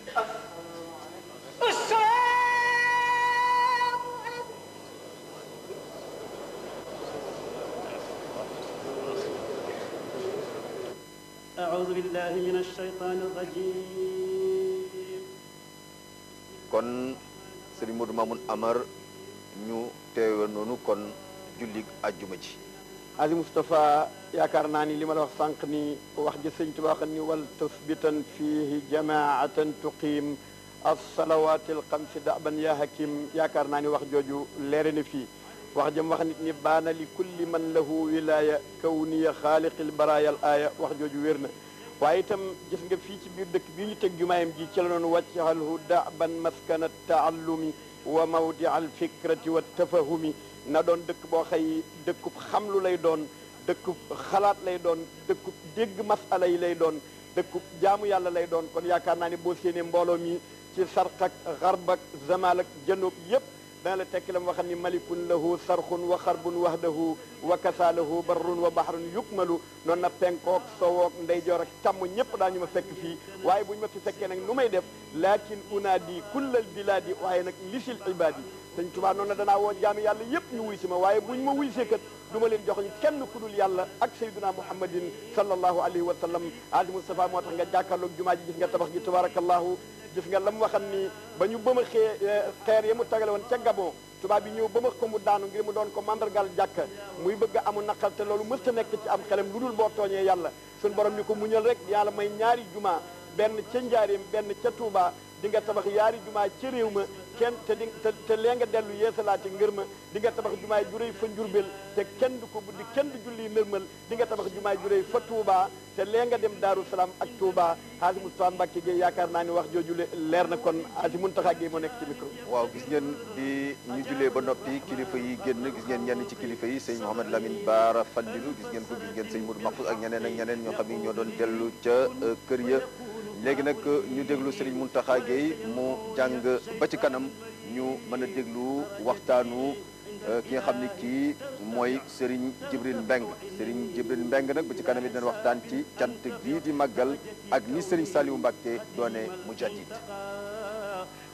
أعوذ بالله من الشيطان الرجيم kon sëriñ Modou Mamoun Amar ñu teewe noonu kon jullig ajjuma ji Azi Moustapha yaakaar naa ni li ma la wax sànq ni wax ji sëñ Tuubaa xam ni wal tusbitan fiihi jamaatan tuqiim alsalawati alxamsi daban ya hakim yaakaar naa ni wax jooju leere na fii wax jëm wax nit ni baana li kulli man lahu wilaya kawniya xaaliqil baraya al aaya wax jooju wér na waaye itam gis nga fii ci biir dëkk bii ñu teg jumaayam ji ci la noonu wàccahalhu daban maskana taallumi wa mawdi al fikrati wa tafahumi na doon dëkk boo xëy dëkkub xamlu lay doon dëkkub xalaat lay doon dëkkub dégg masala yi lay doon dëkkub jaamu yàlla lay doon kon yaakaar naa ne boo séenee mbooloo mi ci sarq ak xarb ak zamal ak janoob yépp dana la tekki la mu waxam ni malikun lahu sarxun wa xarbun wahdahu wa kasaalahu barrun wa bahrun yukmalu noonu na penkook sowook ndeyjoor ak càmm ñëpp daañu ma fekk fii waaye bu ñu ma fi fekkee nag nu may def lakin unaadi kullal biladi waaye nag lisil ibadi sëñ Tuubaa noonu na danaa woo jaami yàlla yëpp ñu wuy si ma waaye bu ñu ma wuy see kat du ma leen jox ñu kenn ku dul yàlla ak sayyiduna muhammadin sallallahu alayhi wa sallam ali Mustafa moo tax nga jàkkaarloog jumaa ji gis nga tabax gi tabarakallahu gis nga la mu waxan ni ba ñu bëma xee xeer ya mu tagale woon ca Gabon tubaab bi ñëw ba ma ko mu daanu ngir mu doon ko mandargal jàkka muy bëgg a amu naqal te loolu mës ta nekk ci am xelam lu dul boo tooñee yàlla suñu borom ni ko muñal rek yàlla may ñaari juma benn ca njaareem benn ca Touba di nga tabax yaari jumaa ca réew ma kenn te di te te lee nga dellu yeesalaati ngër ma di nga tabax jumaay juréy fa njurbel te kenn du ko buddi kenn du julli nërmal di nga tabax jumaay juréy fa Touba te lee nga dem Daaru Salaam ak Touba Haji Moustapha Mbacke Gueye yaakaar naa ni wax jooju leer na kon Haji Muntaxa Gueye moo nekk ci micro waaw gis ngeen bi ñu julee ba noppi kilifa yi génn gis ngeen ñenn ci kilifa yi sëñ Mouhamed Lamine Baara Fallilu gis ngeen ko gis ngeen sëñ Modou Mahfouz ak ñeneen ak ñeneen ñoo xam ni ñoo doon dellu ca kër ya léegi nag ñu déglu Serigne Mountakha Gueye mu jàng ba ci kanam ñu mën a déglu waxtaanu ki nga xam ni kii mooy Serigne Jibril Mbeng Serigne Jibril Mbeng nag ba ci kanam it dina waxtaan ci cant gii di màggal ak ni Serigne Saliou Mbacké doone mujaddid